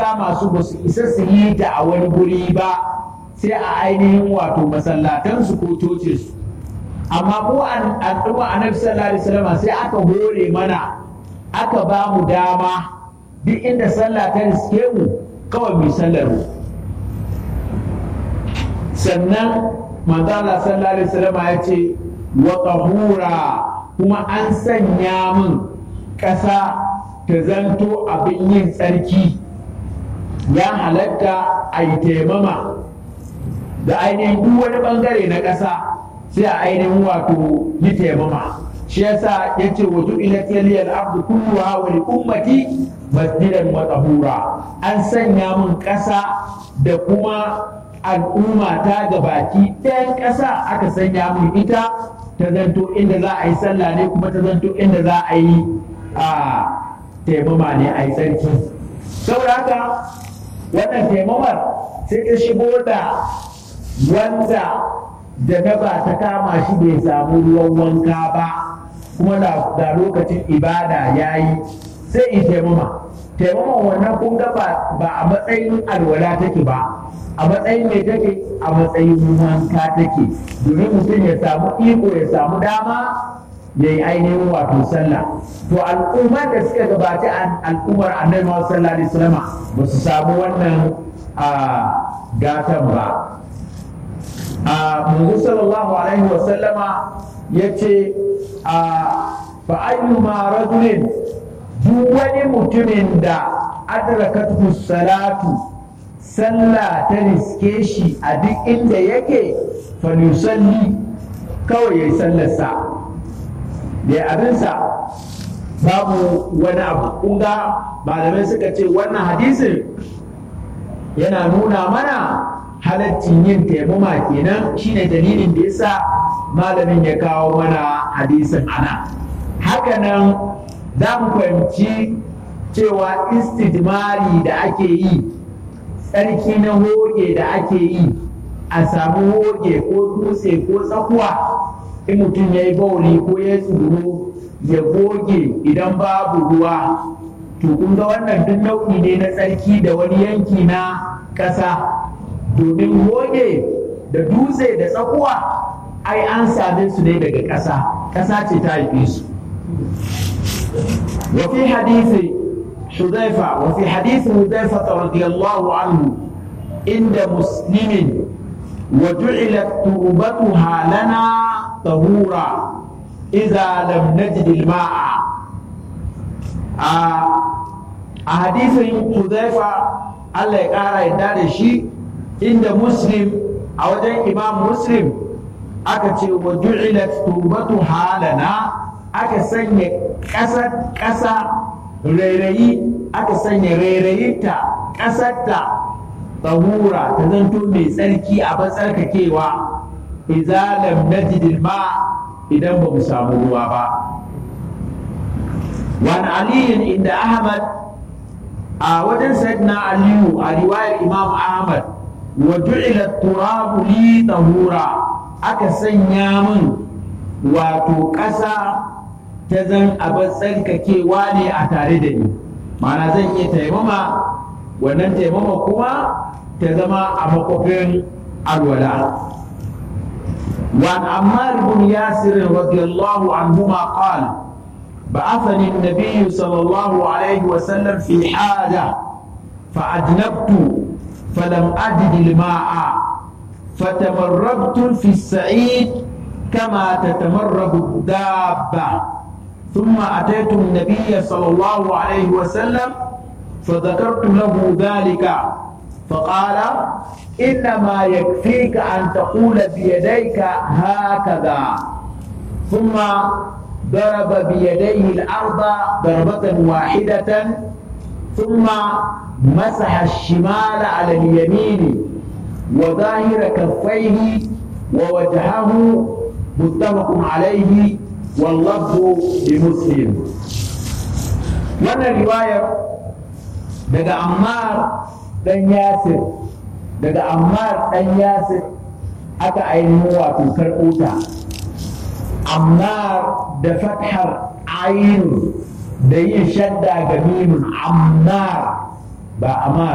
kama su ba su isa su yi ta a wani guri ba sai a ainihin wato masallatansu ko cocinsu amma mu al'umma annabi sallallahu alaihi wasallam sai aka hore mana aka ba mu dama duk inda sallah ta riske mu kawai mu sallar mu sannan manzala sallallahu alaihi wasallam ya ce wa tahura kuma an sanya min ƙasa ta zanto abin yin tsarki ya halatta a yi taimama da ainihin duk wani bangare na ƙasa sai a ainihin wato yi taimama shi yasa ya ce wa ju'ilat yaliyal ardu kulluha wa li ummati masjidan wa tahura an sanya min ƙasa da kuma al'umma ta ga baki ɗayan ƙasa aka sanya min ita ta zanto inda za a yi sallah ne kuma ta zanto inda za a yi a taimama ne a yi tsarki saboda haka wannan taimamar sai ta shigo da wanda da na ba ta kama shi bai samu ruwan wanka ba kuma da lokacin ibada ya yi sai in taimama taimaman wannan kun ga ba a matsayin alwala take ba a matsayin mai take a matsayin wanka take domin mutum ya samu iko ya samu dama ya yi ainihin wato sallah to al'ummar da suka gabaci al'ummar annabi sallallahu alaihi wasallam ba su samu wannan gatan ba a manzo sallallahu alaihi wasallama ya ce a fa'ayyuma rajulin duk wani mutumin da adrakatu salatu sallah ta riske shi a duk inda yake falusalli kawai ya yi sallarsa da abinsa babu wani abu kunga malamai suka ce wannan hadisin yana nuna mana halaccin yin taimama kenan shine dalilin da yasa malamin ya kawo mana hadisin ana hakanan za mu fahimci cewa istijmari da ake yi tsarki na hoge da ake yi a samu hoge ko dutse ko tsakuwa in mutum ya yi bauli ko ya tsoro ya goge idan babu ruwa to kun ga wannan duk nau'i ne na tsarki da wani yanki na ƙasa domin goge da dutse da tsakuwa ai an same su ne daga ƙasa ƙasa ce ta haife su وفي حديث حذيفة وفي حديث حذيفة رضي الله عنه عند مسلم وجعلت تربتها لنا طهورا إذا لم نجد الماء حديث حذيفة الله يقرأ يدار شيء عند مسلم أو إمام مسلم أكتب وجعلت تربتها لنا aka sanya ƙasar ƙasa rairayi aka sanya rairayinta ƙasarta tsahura ta zanto mai tsarki a tsarkakewa idza lam najid ma idan ba mu samu ruwa ba wani aliyin inda ahmad a wajen sayyidina aliyu a riwayar imam ahmad wa ju'ila turabu li tahura aka sanya min wato ƙasa ta zan abin tsarkakewa ne a tare da ni ma'ana zan iya taimama wannan taimama kuma ta zama a makwafin alwala وعن عمار بن ياسر رضي الله عنهما قال بعثني النبي صلى الله عليه وسلم في حاجة فأجنبت فلم أجد الماء فتمرغت في السعيد كما تتمرغ الدابة ثم أتيت النبي صلى الله عليه وسلم فذكرت له ذلك فقال إنما يكفيك أن تقول بيديك هكذا ثم ضرب بيديه الأرض ضربة واحدة ثم مسح الشمال على اليمين وظاهر كفيه ووجهه متفق عليه واللفظ لمسلم wannan riwayar daga ammar dan yasir daga ammar dan yasir aka ainihin wato karɓo ta ammar da fathar ainu da yin shadda ga mimun ammar ba ammar